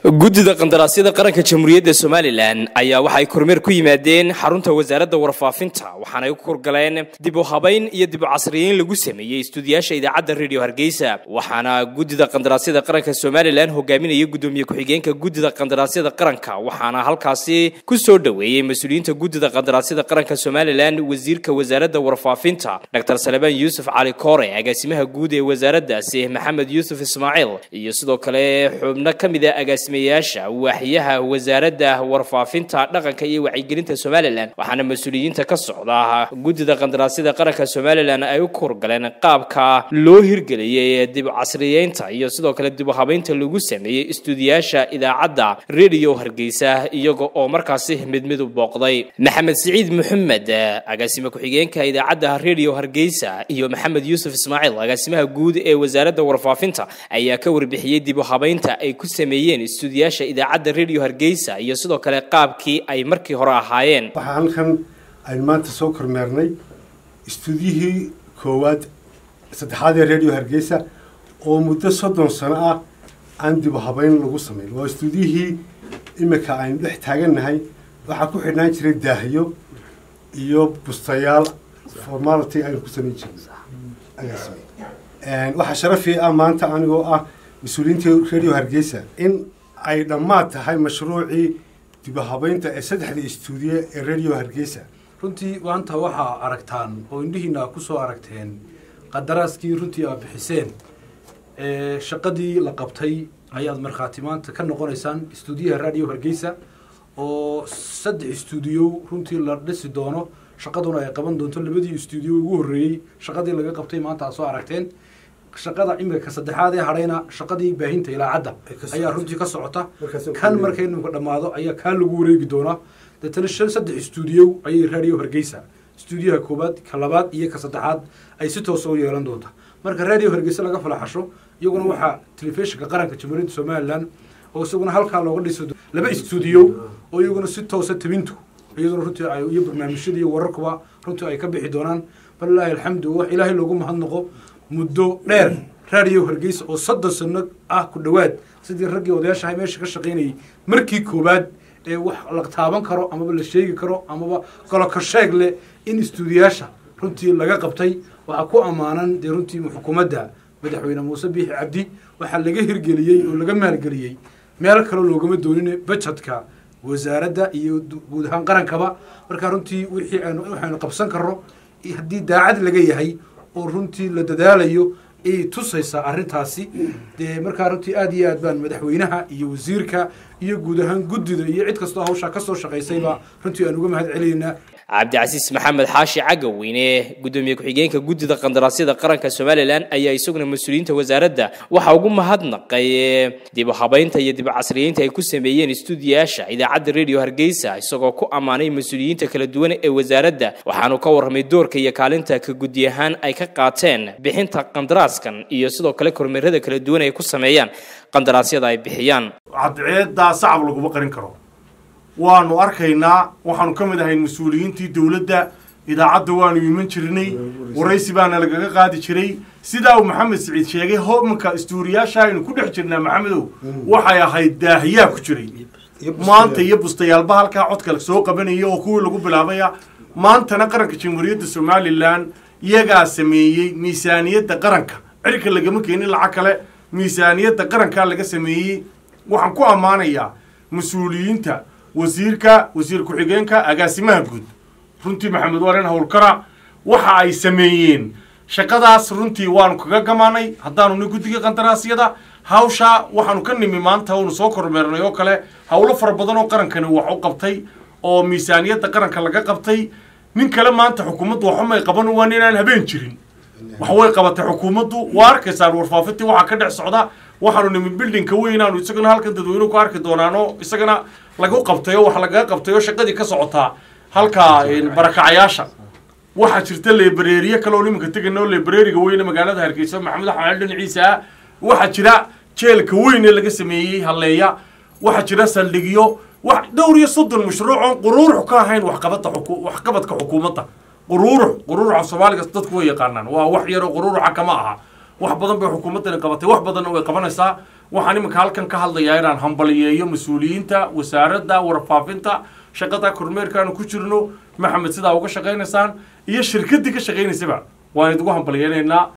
guddida qandaraasyada qaranka jamhuuriyadda somalilan ayaa waxay kormeer ku yimaadeen xarunta wasaaradda warfaafinta waxaanay u korgaleen dib u habayn iyo dib u casriyeyn lagu sameeyey istuudiyaasha idaacadda radio hargeysa waxaana guddida qandaraasyada qaranka somalilan hogaaminaya guddoomiye ku-xigeenka guddida qandaraasyada qaranka waxaana halkaasi ku soo dhoweeyey mas-uuliyiinta guddida qandaraasyada qaranka somalilan wasiirka wasaaradda warfaafinta dr salebaan yuusuf cali koore agaasimaha guud ee wasaaraddaasi maxamed yuusuf ismaaciil iyo sidoo kale xubno ka mid a agaasimayaasha waaxyaha wasaaradda warfaafinta dhaqanka iyo wacyigelinta somalilan waxaana mas-uuliyiinta ka socda guddida qandaraasyada qaranka somalilan ay u korgaleen qaabka loo hirgeliyey dib casriyeynta iyo sidoo kale dib u habeynta lagu sameeyey istuudiyaasha idaacadda radio hargeysa iyaga oo markaasi mid mid u booqday maxamed siciid maxamed agaasime ku-xigeenka idaacadda radio hargeysa iyo maxamed yuusuf ismaaciil agaasimaha guud ee wasaaradda warfaafinta ayaa ka warbixiyey dib u habeynta ay ku sameeyeen istuudiyaasha idaacadda radio hargeysa iyo sidoo kale qaabkii ay markii hore ahaayeen waxaa halkan aynu maanta soo kormeernay istuudiyihii koowaad saddexaad ee radio hargeysa oo muddo soddon sano ah aan dib u habeyn lagu samayn waa istuudiyihii imika aynu dhex taagannahay waxaa ku xidhnaan jiray daahyo iyo bustayaal formality aynu ku samayn jirnay waxaa sharafii ah maanta anigoo ah mas-uuliyiinta radio hargeysa in ay dhammaad tahay mashruucii dib u habeynta ee saddexda istuudiye ee radio hargeysa runtii maanta waxaa aragtaan oo indhihiina ku soo aragteen qadaraaskii runtii aad bixiseen shaqadii la qabtay ayaad markhaati maanta ka noqonaysaan istuudiyaha radio hargeysa oo saddex istuudiyo runtii la dhisi doono shaqaduna ay qaban doonto labadii istuudiyo ugu horreeyey shaqadii laga qabtay maanta aad soo aragteen shaqada imika saddexaad ee hadhayna shaqadii baahinta ilaacadda ayaa runtii ka socota kan markay nimka dhammaado ayaa kaa lagu wareegi doonaa deetana shan saddex istuudiyo ayay radio hargeysa istuudiyaha koowaad ka labaad iyo ka saddexaad ay si toosa u yeelan doonta marka radio hargeysa laga falaxasho iyaguna waxaa telefishinka qaranka jamhuuriyadda somalilan oo isaguna halkaa looga dhiso laba istuudiyo oo iyaguna si toosa tabintu iyaduna runtii iyo barnaamijyada iyo wararkuba runtii ay ka bixi doonaan balilaahi alxamdu wax ilaahay loogu mahadnaqo muddo dheer radio hargeysa oo soddon sano ah ku dhowaad sidii raggii odayaashahay meesha ka shaqaynayay markii koowaad ee wax la taaban karo amaba la sheegi karo amaba golokasheeg leh in istuudiyaasha runtii laga qabtay waxaa ku ammaanan dee runtii xukuumadda madaxweyne muuse biixi cabdi waxaa laga hirgeliyey oo laga maalgeliyey meel kale loogama doonine bajetka wasaaradda iyo guud ahaan qarankaba markaa runtii wixii aanu waxaynu qabsan karno haddii daacad laga yahay oo runtii la dadaalayo ayay tusaysaa arrintaasi dee markaa runtii aad iyo aad baan madaxweynaha iyo wasiirka iyo guud ahaan guddida iyo cid kastoo hawshaa ka soo shaqaysayba runtii aan uga mahad celinaynaa cabdicasiis maxamed xaashi cagaweyne guddoomiye ku-xigeenka guddida qandaraasyada qaranka somalilan ayaa isaguna mas-uuliyiinta wasaaradda waxaa ugu mahadnaqay dib u habeynta iyo dib u casriyeynta ay ku sameeyeen istuudiyaasha idaacadda radio hargeysa isagoo ku ammaanay mas-uuliyiinta kala duwan ee wasaaradda waxaanu ka warramay doorka iyo kaalinta ka guddi ahaan ay ka qaateen bixinta qandaraaskan iyo sidoo kale kormeerada kala duwan ay ku sameeyaan qandaraasyada ay bixiyaan cadceeddaa sacab laguma qarin karo waanu arkaynaa waxaanu ka mid ahayn mas-uuliyiintii dowladda idaacadda waanu iman jirnay waraysi baana lagaga qaadi jiray sidaa uu maxamed siciid sheegay homanka istuuriyaasha aynu ku dhex jirnaa maxamedow waxay ahayd daahiyaa ku jiray maanta iyo bustayaalba halkaa codka soo qabanaya oo kuwii lagu bilaabaya maantana qaranka jamhuuriyadda somalilan iyagaa sameeyey miisaaniyadda qaranka cirka lagama keenin lacag kale miisaaniyadda qarankaa laga sameeyey waxaan ku ammaanayaa mas-uuliyiinta wasiirka wasiir ku-xigeenka agaasimaha guud runtii maxamed waren howlkara waxa ay sameeyeen shaqadaas runtii waanu kaga gamaanay haddaanu ni guddiga qandaraasyada hawshaa waxaanu ka nimi maanta oonu soo kormeernay oo kale howlo fara badan oo qarankani wax u qabtay oo miisaaniyadda qaranka laga qabtay nin kale maanta xukuumaddu waxumay qaban waa ninaan habeen jirin wax way qabatay xukuumaddu waa arkaysaan warfaafintii waxaa ka dhex socda waxaanu nimi bildinka weynaanu isagana halkan dadweynuhu ku arki doonaano isagana lagu qabtay oo wax lagaga qabtay oo shaqadii ka socotaa halka barakacayaasha waxaa jirta lebareeriye kale oo nimanka tegana oo lebareeriga weyne magaalada hargeysa maxamed axmed dhinaciisa ah waxaa jira jeelka weyn ee laga sameeyey halleeya waxaa jira saldhigyo wax dhowr iyo soddon mashruuc oon quruurux ka ahayn waxqabadda waxqabadka xukuumadda quruurux quruuruxa soomaaliga dadku way yaqaanaan waa wax yaroo quruuruxa kama aha wax badan bay xukuumaddani qabatay wax badanna way qabanaysaa waxaan iminka halkan ka hadlayaa inaan hambaliyeeyo mas-uuliyiinta wasaaradda warfaafinta shaqada kormeerkaanu ku jirno maxamed sidaa uga shaqaynaysaan iyo shirkaddii ka shaqaynaysaba waan idigu hambaliyeynaynaa